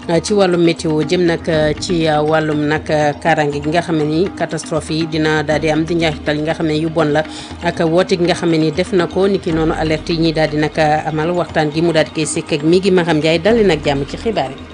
ci wàllum météo jëm nag ci wàllum nag kaaraange gi nga xam ne ni catastrophe yi dina daal di am di njeexital yi nga xam ne yu bon la ak woote gi nga xam ne ni def na ko ni ki noonu alerte yi ñuy daal di nag amal waxtaan gi mu daal di koy sekk ak mi gi ma xam Ndiaye dal nag jàmm ci xibaar yi.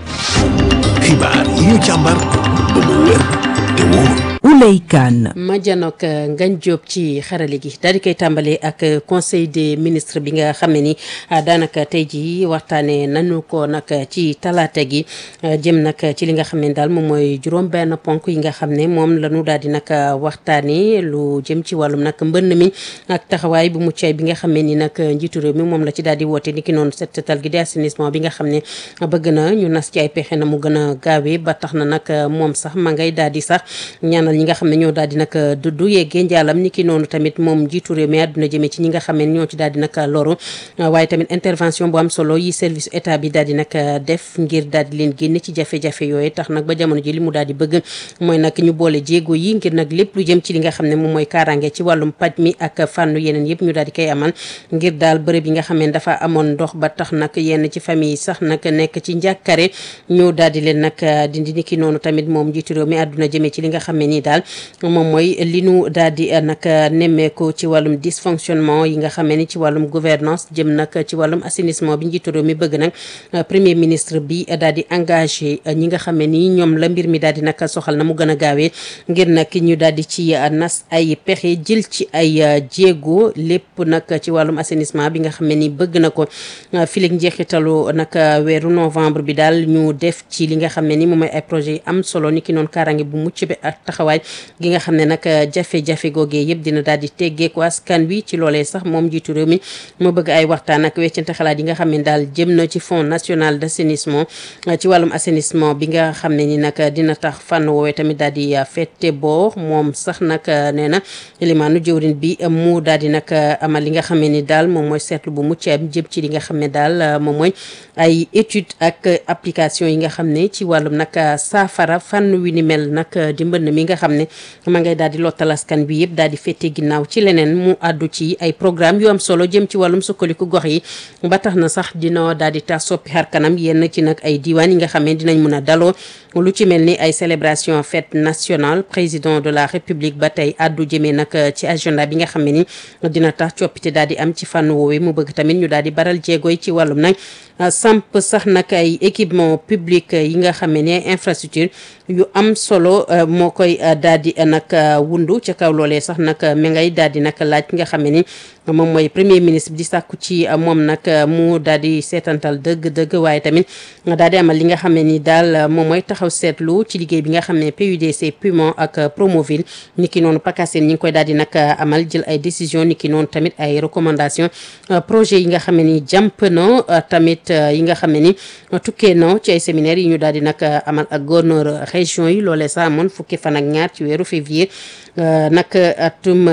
xibaar yi ñu càmbar ba mu wér te wóor. Ouley Kane. ma janook Ngagne Diop ci xarale gi daal di koy tàmbalee ak conseil des ministres bi nga xam ne ni daanaka tey jii waxtaanee nañu ko nag ci talaata gi jëm nag ci li nga xam ne daal moom mooy juróom-benn ponk yi nga xam ne moom la ñu daal di nag waxtaanee lu jëm ci wàllum nag mbënn mi ak taxawaay bu muccay bi nga xam ne ni nag njiitu réew mi moom la ci daal di woote ni ki noonu set setal gi di assainissement bi nga xam ne bëgg na ñu nas ci ay pexe na mu gën a gaawee ba tax na nag moom sax ma ngay daal di sax ñaanal ñi nga xam ne ñoo daal di nag dudd yeggee njaalam ni ki noonu tamit moom jiitu réew mi àdduna jëmee ci ñi nga xam ne ñoo ci daal di nag loru waaye tamit intervention bu am solo yi service état bi daal di nag def ngir daal di leen génne ci jafe-jafe yooyu tax nag ba jamono ji li mu daal di bëgg mooy nag ñu boole jéego yi ngir nag lépp lu jëm ci li nga xam ne moom mooy kaaraange ci wàllum paj mi ak fànnu yeneen yëpp ñu daal di koy amal ngir daal bërëb yi nga xam ne dafa amoon ndox ba tax nag yenn ci famille yi sax nag nekk ci njàkkare ñu daal di leen nag dindi ni ki noonu tamit moom jiitu réew mi àdduna jëmee ci li nga xam ne nii daal moom mooy li nu daal di nag nemmeeku ci wàllum dysfonctionnement yi nga xamee ni ci wàllum gouvernance jëm nag ci wàllum assainissement bi njiitu réew mi bëgg nag premier ministre bi daal di engagé ñi nga xamee ni ñoom la mbir mi daal di nag soxal na mu gën a gaawee ngir nag ñu daal di ci nas ay pexe jël ci ay jéego lépp nag ci wàllum assainissement bi nga xamee ni bëgg na ko filig njeexitalu nag weeru novembre bi daal ñu def ci li nga xam ne ni moom mooy ay projet yi am solo ni ki noonu kaaraange bu mucc bi ak taxawaay gi nga xam ne nag jafe-jafe googee yëpp dina daal di teggeeku askan wi ci loolee sax moom jiitu réew mi moo bëgg ay waxtaan ak weccante xalaat yi nga xam ne daal jëm na ci fonds national d' assainissement ci wàllum assainissement bi nga xam ne ni nag dina tax fànn woowee tamit daal di fette boor moom sax nag nee na limaanu jëwrin bi mu daal di nag amal li nga xam ne ni daal moom mooy seetlu bu mucc ayib jëm ci li nga xam ne daal moom mooy ay étude ak application yi nga xam ne ci wàllum nag saafara fànn wi ni mel nag di mbënn mi nga xam ne ma ngay daal di lottal askan bi yëpp daal di fette ginnaaw ci leneen mu àddu ci ay programme yu am solo jëm ci wàllum sukkaliku gox yi ba tax na sax dina daal di tax soppi xar kanam yenn ci nag ay diiwaan yi nga xam ne dinañ mën a daloo lu ci mel ni ay célébration fête nationale président de la république ba tey àddu jëmee nag ci agenda bi nga xam ne ni dina tax coppite daal di am ci fànn woowee mu bëgg tamit ñu daal di baral jéegoy ci wàllum nag samp sax nag ay équipement public yi nga xam ne ni ay infrastructure yu am solo moo koy daal di nag wundu ca kaw loolee sax nag mi ngay daal di nag laaj nga xam ne ni moom mooy premier ministre bi di sàkku ci moom nag mu daal di seetantal dëgg-dëgg waaye tamit daal di amal li nga xam ne ni daal moom mooy taxaw seetlu ci liggéey bi nga xam ne PUDC Puma ak Promoville ni ki noonu PACASEN ñi ngi koy daal di nag amal jël ay décision ni ki noonu tamit ay recommandation projet yi nga xam ne ni jàmp na tamit yi nga xam ne ni tukkee na ci ay séminaire yi ñu daal di nag amal ak gouverneur région yi loolee sax amoon fukki fan ak ñaar ci weeru février nag atum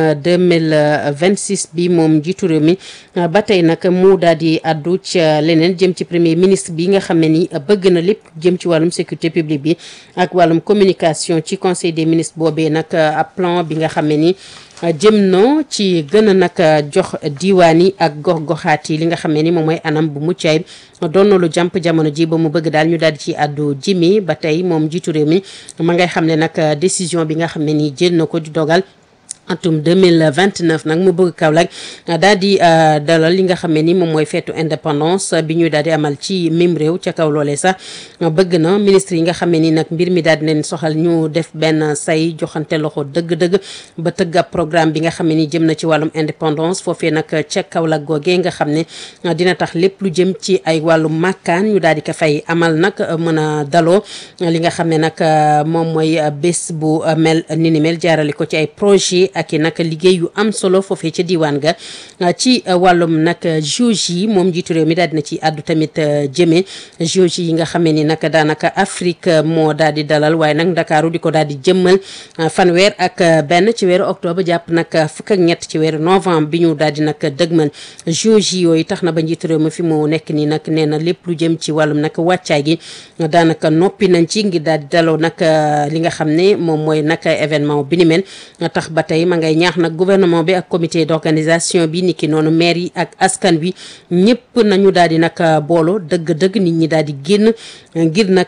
2026 bi moom jiitu réew mi ba tey nag mu daal di addu ca leneen jëm ci premier ministre bi nga xam ne ni bëgg na lépp jëm ci wàllum sécurité publique bi ak wàllum communication ci conseil des ministres boobee nag ab plan bi nga xam ne ni jëm no ci gën a nag jox diwaan yi ak gox-goxaat yi li nga xam ne ni moom mooy anam bu mucc ayib doon na lu jàmp jamono ji ba mu bëgg daal ñu daal di ci àddu jimi ba tey moom jiitu réew mi ma ngay xam ne nag décision bi nga xam ne ni jël na ko di dogal atum 2029 nag mu bëgg Kaolack daal di dalal li nga xam ne ni moom mooy feetu indépendance bi ñuy daal di amal ci mim réew ca kaw loolee sax bëgg na ministre yi nga xam ne ni nag mbir mi daal di leen soxal ñu def benn say joxante loxo dëgg-dëgg ba tëgg ab programme bi nga xam ne ni jëm na ci wàllum indépendance foofee nag ca Kaolack googee nga xam ne dina tax lépp lu jëm ci ay wàllum màkkaan ñu daal di ko fay amal nag mën a daloo li nga xam ne nag moom mooy bés bu mel ni ni mel jaarale ko ci ay projet ak i nag liggéey yu am solo foofee ca diwaan ga ci wàllum nag JOJ yi moom jiitu réew mi daal dina ci àddu tamit jëmee JOJ yi nga xamee ni nag daanaka Afrique moo daal di dalal waaye nag Ndakaaru di ko daal di jëmmal fanweer ak benn ci weeru octobre jàpp nag fukk ak ñett ci weeru novembre bi ñu daal di nag dëgmal JOJ yooyu tax na ba njiitu réew mi fi mu nekk nii nag nee na lépp lu jëm ci wàllum nag wàccaay gi daanaka noppi nañ ci ngir daal di daloo nag li nga xam ne moom mooy nag événement bi ni mel tax ba tey ma ngay ñaax nag gouvernement bi ak comité d'organisation bi niki noonu maire yi ak askan wi ñëpp nañu daal di nag boolo dëgg-dëgg nit ñi daal di génn ngir nag